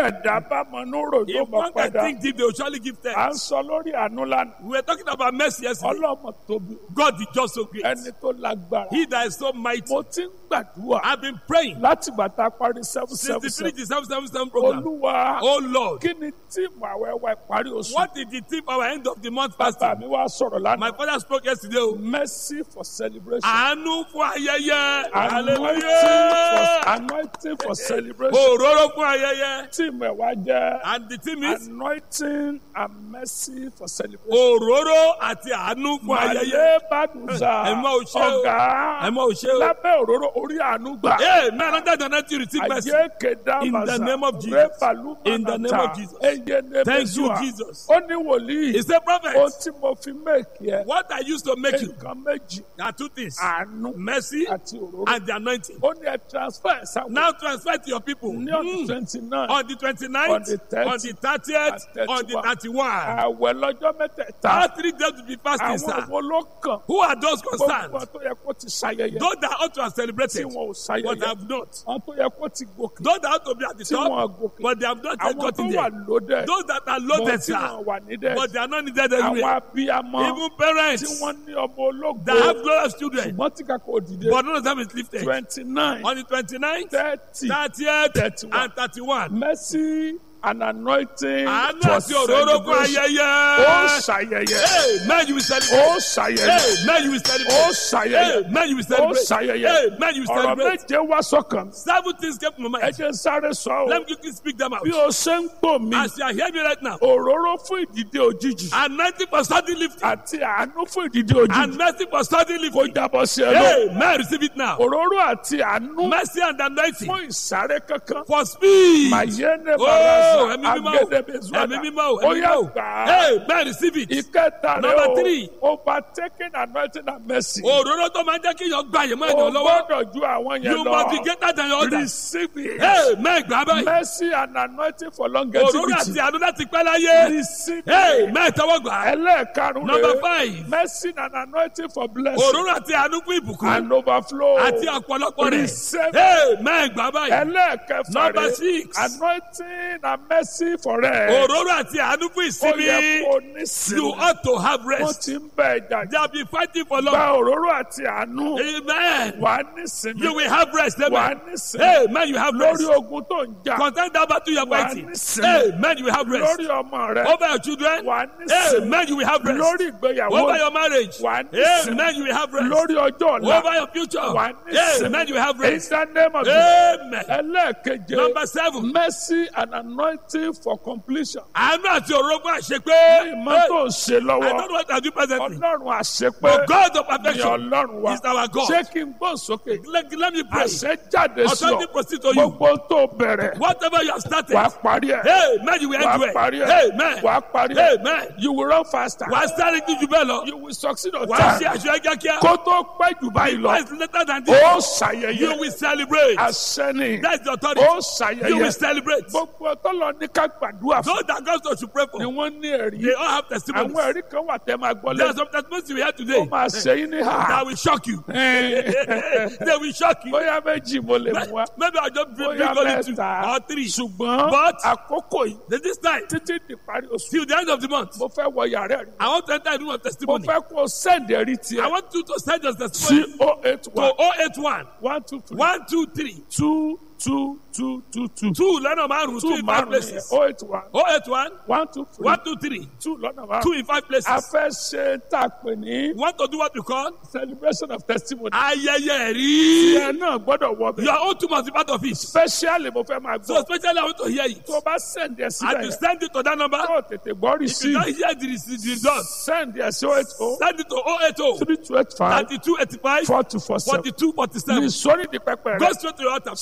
ẹ̀dá bá mọ núrò ló If mọ one can padà think deep, they will surely give à ń thanks. sọ lórí àánú lánàá We were talking about mercy yesterday. ọlọ́mọ tóbi God is just so great. ẹni tó lágbára He that is so mighty. mo ti ń gbàdúrà I've been praying láti gbàtà parí seven since seven the seven finish the seven seven seven program. olúwa Oh Lord, kí ni tíìmù àwẹ̀wẹ̀ parí oṣù what did the tip our end of the month bàbá fasting? mi wá sọ̀rọ̀ My lánàá father spoke yesterday. o. mercy for celebration Àánú fún ayẹyẹ. anointing Hallelujah. for anointing for celebration Òróró fún ayẹyẹ. tíìmù ẹ̀ wá jẹ́ And the team is anointing and mercy for celebration. òróró àti àánú fún ayẹyẹ. Màlẹ́ Bàdùsà Ẹ mọ òṣè o. ọ̀gá Ẹ mọ òṣè o. lábẹ́ òróró orí àánú gbà. Hey, man, under the night you receive mercy. Àjẹ́ kẹ̀dá In the màsà name of Jesus. rẹ́pàlú In the name of Jesus. Eye ne Thank you, Mẹ́sùà. Jesus. Ó ní wòlíì. He said, Ohun Prophet, tí mo fi méèkì ẹ̀. what I used to make you Nǹkan méjì. are two things Àánú mercy àti òróró. and the anointing. Ó ní ẹ transfer ẹ̀ sáwọn. Now transfer to your people. Ní ọdún Mm. twenty nine. On the 29th, On the 30th, on the 30th, and on the 31. 31. Àwẹ̀ lọ́jọ́ mẹ́tẹ̀ẹ̀ta. All three days to be fasting, Àwọn sir. wo ló kàn? Who are those concerned? Gbogbo tó yẹ kó ti ṣayẹyẹ. Those that ought to have Tí celebrated, wọn ò but ṣayẹyẹ. have not. Àwọn tó yẹ kó ti gòkè. Those that ought to be at the Tí wọn top, gòkè. but they have not yet Àwọn tó gotten wà there. lódẹ̀. Those that are Bọ̀ loaded, tí sir, wọn wà nídẹ̀. but they are not needed Àwọn everywhere. abiyamọ Even tí parents wọ́n ní ọmọ ológo. that have glorious children, Ṣùgbọ́n tí kakọ̀ òdìdé. but none of them is lifted. twenty nine On the 29th, thirty 30th, 31. and 31. mercy and anointing Àánú for àti òróró fún celebration. ayẹyẹ. Ó ṣayẹyẹ. Hey, man, you will celebrate. Ó ṣayẹyẹ. Hey, man, you will Ó celebrate. ṣayẹyẹ. Hey, man, you will Ó celebrate. ṣayẹyẹ. Hey, man, you will Ọ̀rọ̀ celebrate. méje wá sọ́kàn. Seven things came to my Ẹ mind. jẹ́ sáré sọ Let o. me quickly speak them out. Bí o ṣe ń gbò mí, As you are hearing me right now, òróró fún ìdìde òjijì anointing for sudden lifting àti àánú fún ìdìde and òjijì mercy for sudden kò lifting. jábọ̀ sí ẹ lọ. Hey, man, receive it now. Òróró àti àánú Mercy and anointing fún ìsáré kankan. for speed. Màyéne Oh, Baraza, ẹ̀mí mímọ́ o. Agédébézuada. ẹ̀mí mímọ́ o, Ó ẹ̀mí yá mímọ́ o. gbà á. Hey, man, receive it. Ìkẹta rẹ̀ Number o, three. overtaking anointing and mercy. Òróró tó máa ń jẹ́ kí èèyàn gba èèyàn mọ́ O ènìyàn lọ́wọ́. gbọ́dọ̀ ju àwọn yẹn You must be lọ. greater than your others. Receive it. Hey, man, gbà báyìí. Mercy and anointing for Òróró longevity. àti àánú láti pẹ́ láyé. Receive Hey, it. man, tọwọ́ gbà á. Ẹlẹ́ẹ̀karùn-ún Number rẹ̀. five. Mercy and anointing for blessing Òróró àti àánú fún ìbùkún. and overflow. Àti ọ̀pọ̀lọpọ̀ rẹ̀. Receive it. Hey, man, gbà báyìí. Ẹlẹ́ẹ̀kẹfà Number rẹ̀. six. Anointing and mercy for rest. Òróró àti àánú fún Ó yẹ ìsinmi. kó ní You sinmi. ought to have Wọ́n rest. ti ń bẹ̀ ẹ̀jà They have been fighting for gba long. òróró àti àánú. Amen. Wà á ní sinmi. You will have rest. Wà á Amen. ní sinmi. Hey, man, you have rest. Lórí ogun tó ń jà. Contend that battle you are Wà á fighting. ní sinmi. Hey, man, you will have rest. Lórí ọmọ rẹ. Over your children. Wà á ní Hey, sinmi. man, you will have rest. Lórí ìgbéyàwó. Over your marriage. Wà á ní Hey, sinmi. man, you will have rest. Lórí ọjọ́ ọ̀la. Over your future. Wà á ní Hey, sinmi. man, you will have In rest. the name of Jesus. Amen. Ẹlẹ́ẹ̀keje. Number seven. Mercy and anointing for completion. Àánú àti òrógbó àṣepé. Ìmọ̀ tó ń ṣe I lọ́wọ́. don't know what I do presently. Ọlọ́run àṣepé. But God of Ni perfection Ọlọ́run wa. is our God. Ṣé kí n gbọ́n sókè? Let, let me pray. Àṣẹ jáde sí Authority ọ. proceed to you. Gbogbo tó bẹ̀rẹ̀. Whatever you have started. Wàá parí ẹ̀. Hey, man, you will Wàá end parí well. ẹ̀. Hey, man. Wàá parí ẹ̀. Hey, man. You will run faster. Wàá sáré ju jù bẹ́ẹ̀ lọ. You will succeed on Wàá ṣe time. àṣeyọrí kíákíá. Kó tó pẹ́ jù báyìí lọ. It's later than this. Ó You ṣàyẹyẹ. will celebrate. Àṣẹ ni. That's the authority. Ó You will ṣàyẹyẹ. celebrate. Gbogbo tọ́lọ ní ká gbàdúrà fún. Those that God to should pray Ni for, wọ́n ní ẹ̀rí. they all have Àwọn testimonies. ẹ̀rí kan wà tẹ́ máa gbọ́ There are lẹ́nu. some testimonies we have Ó today máa ṣe yín ní hà. that will shock you. Ẹ̀. they will shock you. Bóyá méjì mo lè mú wa. Maybe I'll just bring, Bóyá bring only two mẹ́ta. or three. Ṣùgbọ́n But- àkókò yìí Then this time, títí di parí oṣù. till the end of the month, Mo fẹ́ wọ yàrá ẹ̀rí. I want to enter into a Mo testimony. fẹ́ kó sẹ́ǹdì ẹ̀rí I tiẹ̀ want you to send your sí testimony oh eight to one 081 one two three 123 two two two two two two lọ́nà márùn-ún two two in five márùn-ún places. oh eight one 081 one two three 123 two lọ́nà two márùn-ún. in five A places. fẹ́ ṣe tá a pè ní You want to do what we call celebration of testimony. ayẹyẹ rí. Ìyẹn náà gbọ́dọ̀ wọ bẹ̀. Your own two must be part of it. Especially mo fẹ́ máa So gbọ́. especially I want to hear it. Tó o bá sẹ́ǹdì ẹ̀ And síbẹ̀ you yẹn. send it to that number. Tó o tètè gbọ́ rí If sí you i. don't hear the, the, the result, Sẹ́ǹdì ẹ̀ sí oh eight oh send it to 080 three two eight five 32 85 four two four seven. 42 47. Ní sórí di pẹpẹ rẹ. Go straight to your altar.